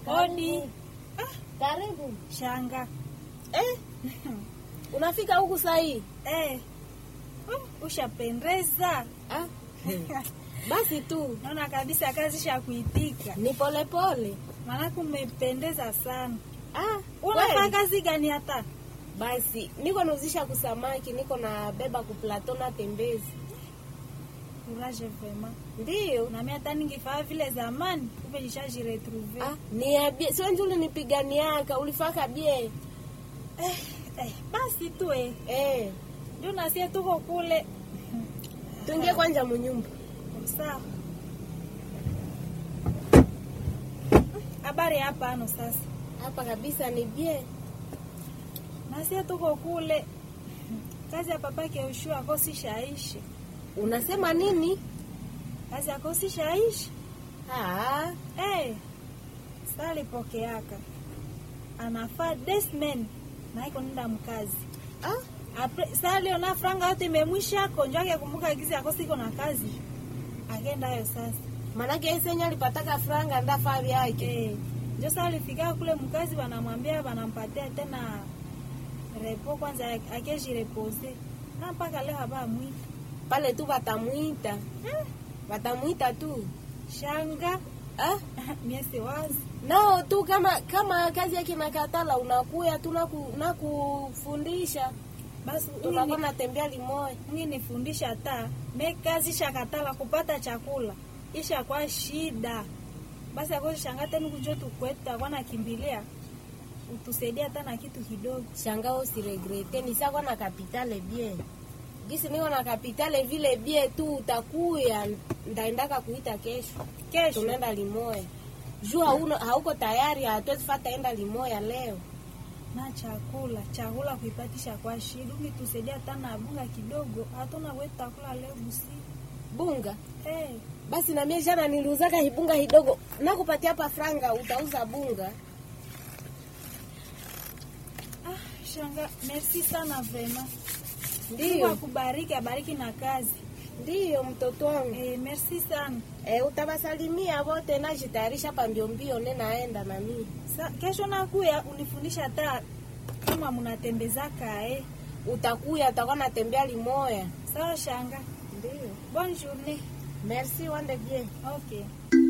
Hodi. Karibu. Shanga. Eh? Unafika huku saa hii? Eh. Uh, ushapendeza. Ah? Basi tu Naona kabisa kazi sha kuitika. ni polepole. Maanake umependeza sana. Ah, Unafanya kweli? kazi gani hata? Basi niko nauzisha kusamaki, niko na beba kuplato na tembezi. Courage vraiment. Ndiyo. Na mimi hata ningefanya vile zamani, kumbe nishajiretrouver. Ah, niambie, sio njuli nipiganiaka, ulifaka bie. Eh, eh, basi tu eh. Eh, Ndio nasie tuko kule. tuingie kwanja munyumba. Sawa. Habari hapa ano sasa. Hapa kabisa ni bie. Nasie tuko kule. Kazi ya papake Ushua akosi shaishi. Unasema nini? Kazi akosi shaishi. Ah, Eh. Sali pokeaka. Anafaa desmen na iko nenda mkazi. ah, Apre, sali ona franga yote imemwisha konjo yake kumbuka gizi akosi iko na kazi. Agenda hayo sasa. manake esenya alipataka franga ndafaa vyake. Eh. Ndio sasa alifika kule mkazi wanamwambia wanampatia tena repo kwanza akeji repose. Na mpaka leo haba mwita. Pale tu watamwita. Watamwita tu. Shanga Ah, miesi wazi. nao tu kama kama kazi yake nakatala unakuya tu naku- nakufundisha Basi tunakuwa natembea limoya. Ngi nifundisha hata me kazi shakatala kupata chakula isha kwa shida basi akozi shangate nikujo tukweta kwa nakimbilia utusaidia hata na kitu kidogo Shangao usiregrete nisakwa na kapitale bien gisi niko na kapitale vile bie tu utakuya ndaendaka kuita kesho kesho tunaenda limoya juu hauno- hauko tayari hatuwezi fata enda limoya leo na chakula chakula kuipatisha kwa shida ungi tusaidia hata na bunga kidogo hatuna wetu takula leo busi bunga hey, basi na mie jana niliuzaka hibunga hidogo nakupatia hapa franga utauza bunga ah, shanga merci sana vrema Mungu ndiyo akubariki abariki na kazi ndiyo mtoto wangu eh, merci sana e, utawasalimia wote najitayarisha hapa mbio mbio nenaenda na mimi Sa, kesho nakuya unifundisha hata kama mnatembezaka eh. utakuya utakuwa natembea limoya Sawa shanga. ndiyo Bonne journée. merci wande bien Okay.